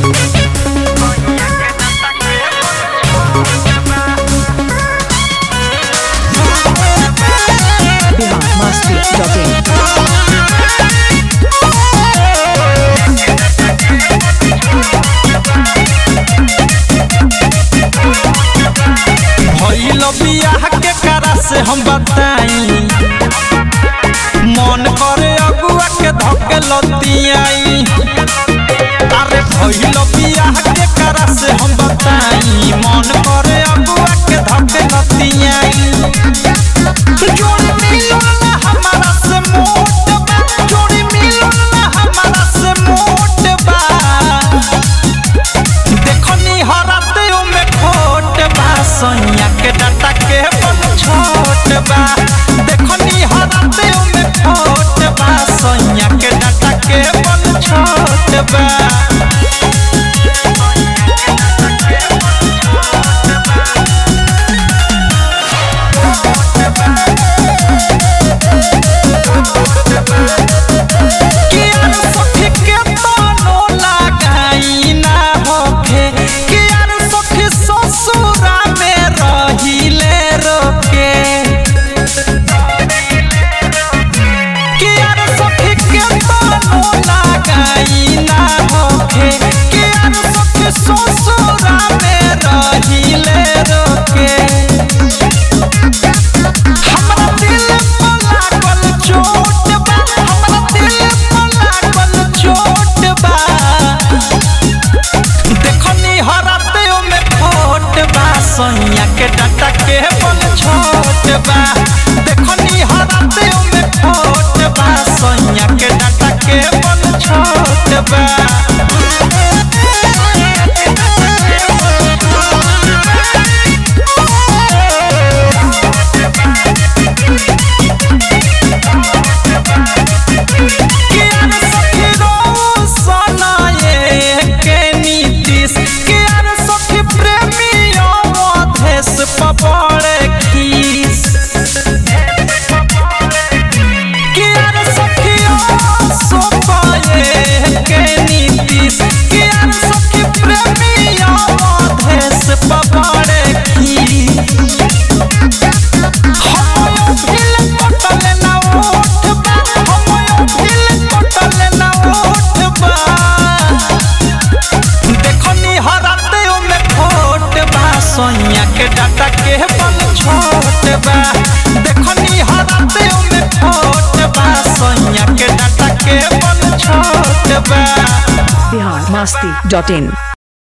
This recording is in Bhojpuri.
biharmasti.in भइल बियाह के करा से हम बताई मन करे अगुआ के धके लतियाई अरे भइल बियाह के करा से हम बताई मन करे अगुआ के धके लतियाई जोड़ी मिलल ना हमारा से मोट बा जोड़ी मिलल ना हमारा से मोट बा देखनी हराते में खोट बा सैया के डाटा के बन छोट बा देखनी हराते में खोट बा सैया के डाटा के बन छोट बा कियार सखी के तानो लगाई ना होखे कियार सखी ससुरा में रहिले रोके कियार सखी के तानो लगाई ना होखे कियार सखी ससुरा में रहिले रोके हमरा दिल पर लागल चोट बा हमरा दिल पर लागल चोट बा देखनी हराते में खोट बा सैया के डाटा के बल छोट बा देखनी हराते में खोट बा सैया के डाटा के बल छोट बा कियार सखी रोशन ये के नीतीश कियार सखी प्रेमी अवधेश पबड़े खीस कियार सखी सोपाए के नीतीश कियार सखी प्रेमी अवधेश पबड़े खीस हमयो भिल कटल ना ओठ बा हमयो भिल कटल ना ओठ बा देखनी हराते में खोट बा सोनिया के डाटा के बल छोट बा देखनी हराते में खोट बा सोनिया के डाटा के बल छोट बा biharmasti.in